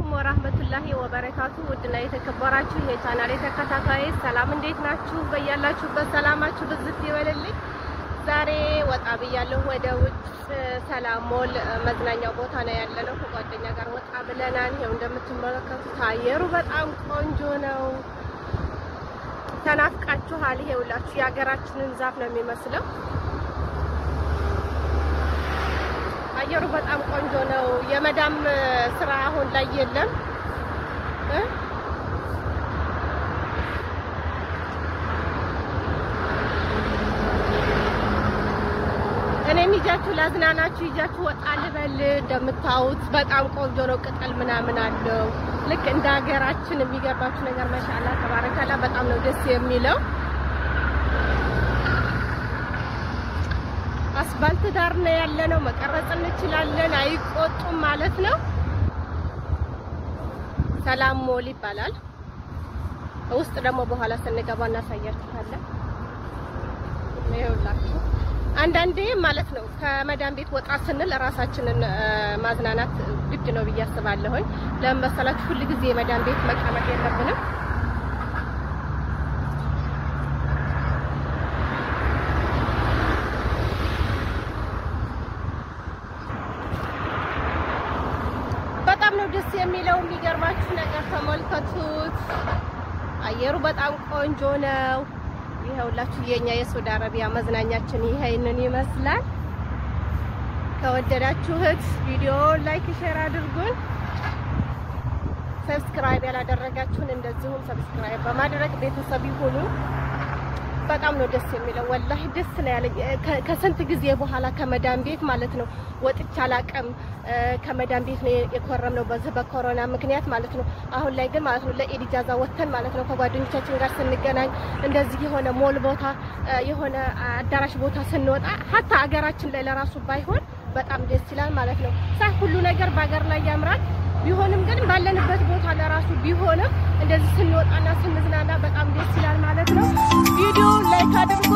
ወራህመቱላሂ ወበረካቱ ውድና የተከበራችሁ የቻናሌ ተከታታዮች ሰላም፣ እንዴት ናችሁ? በያላችሁበት ሰላማችሁ ብዝት ይበልልኝ። ዛሬ ወጣ ብያለሁ ወደ ውጭ ሰላም ሞል መዝናኛው ቦታ ነው ያለነው። ከጓደኛ ጋር ወጣ ብለናል። ይኸው እንደምትመለከቱት አየሩ በጣም ቆንጆ ነው። ተናፍቃችኋል። ይኸውላችሁ የሀገራችንን ዛፍ ነው የሚመስለው። አየሩ በጣም ቆንጆ ነው። የመዳም ስራ አሁን ላይ የለም እ እኔም ይጃችሁ ላዝናናችሁ ይጃችሁ ወጣ ልበል። እንደምታዩት በጣም ቆንጆ ነው። ቅጠል ምናምን አለው ልክ እንደ ሀገራችን። የሚገርባችሁ ነገር ማሻአላ ተባረካላ በጣም ነው ደስ የሚለው። አስፋልት ዳር ነው ያለነው። መቀረጽ እንችላለን፣ አይቆጡም ማለት ነው። ሰላም ሞል ይባላል። ውስጥ ደግሞ በኋላ ስንገባ እናሳያችኋለን። ይኸውላችሁ አንዳንዴ ማለት ነው ከመዳን ቤት ወጣ ስንል ራሳችንን ማዝናናት ግድ ነው ብዬ አስባለሁኝ። ለምን መሰላችሁ? ሁል ጊዜ የመዳን ቤት መቀመጥ የለብንም። በጣም ነው ደስ የሚለው። የሚገርማችሁ ነገር ተመልከቱት። አየሩ በጣም ቆንጆ ነው። ይኸውላችሁ የኛ የሳውዲ አረቢያ መዝናኛችን ይሄንን ይመስላል። ከወደዳችሁት ቪዲዮ ላይክ፣ ሼር አድርጉን። ሰብስክራይብ ያላደረጋችሁን እንደዚሁም ሰብስክራይብ በማድረግ ቤተሰብ ይሁኑ። በጣም ነው ደስ የሚለው። ወላሂ ደስ ነው ያለኝ። ከስንት ጊዜ በኋላ ከመዳን ቤት ማለት ነው ወጥቼ አላቅም። ከመዳን ቤት ነው የኮረምነው በዚህ በኮሮና ምክንያት ማለት ነው። አሁን ላይ ግን ማለት ነው ለኢድ ኢጃዛ ወጥተን ማለት ነው ከጓደኞቻችን ጋር ስንገናኝ እንደዚህ የሆነ ሞል ቦታ የሆነ አዳራሽ ቦታ ስንወጣ ሀታ አገራችን ላይ ለራሱ ባይሆን በጣም ደስ ይላል ማለት ነው። ሳይ ሁሉ ነገር በሀገር ላይ ያምራል ቢሆንም ግን ባለንበት ቦታ ለራሱ ቢሆንም እንደዚህ ስንወጣና ስንዝናና በጣም ደስ ይላል ማለት ነው። ቪዲዮ ላይክ አድርጉ።